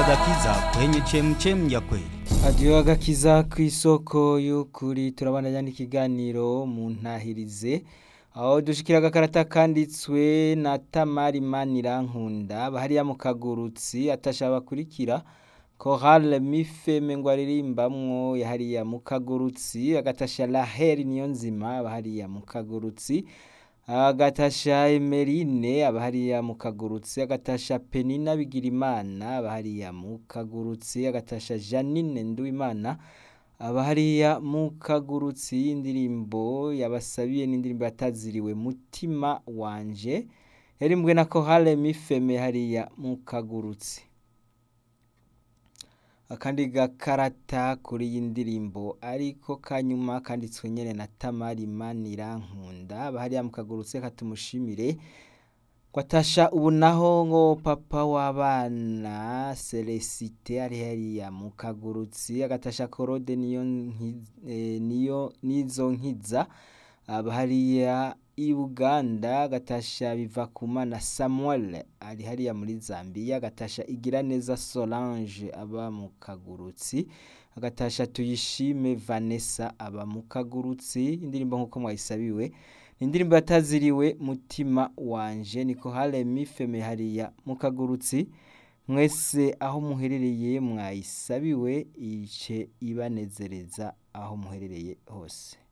agakiza kwenye chemchem ya kweli. Adiyo agakiza ku isoko y'ukuri turabandanya n'ikiganiro mu ntahirize aho dushikira agakarata kanditswe na Tamari Manirankunda bahariya mu kagurutsi atasha bakurikira Chorale Mifeme ngo aririmbamwo yahariya mu kagurutsi agatasha Laheri niyo nzima bahariya mu kagurutsi agatasha Emerine abahariya mu kagurutsi agatasha Penina Bigirimana abahariya mu kagurutsi agatasha Janine Nduwimana abahariya mu kagurutsi indirimbo yabasabiye n'indirimbo yataziriwe mutima wanje yarimbwe na Chorale Mifeme hariya mu kagurutsi akandi gakarata kuri iyi ndirimbo ariko kanyuma kanditswe nyene na Tamari Manirankunda bahariya mu kagurutse katumushimire kwatasha ubu naho ngo papa w'abana Celesite ari hariya mu kagurutsi agatasha Korode niyo nki- niyo nizo nkiza abahariya i Buganda agatasha Bivakumana Samuel ari hariya muri Zambia agatasha Igiraneza Solange aba mu kagurutsi agatasha Tuyishime Vanessa aba mu kagurutsi indirimbo nkuko mwayisabiwe ni indirimbo yataziriwe mutima wanje niko hale mifeme hariya mu kagurutsi mwese aho muherereye mwayisabiwe ice ibanezereza aho muherereye hose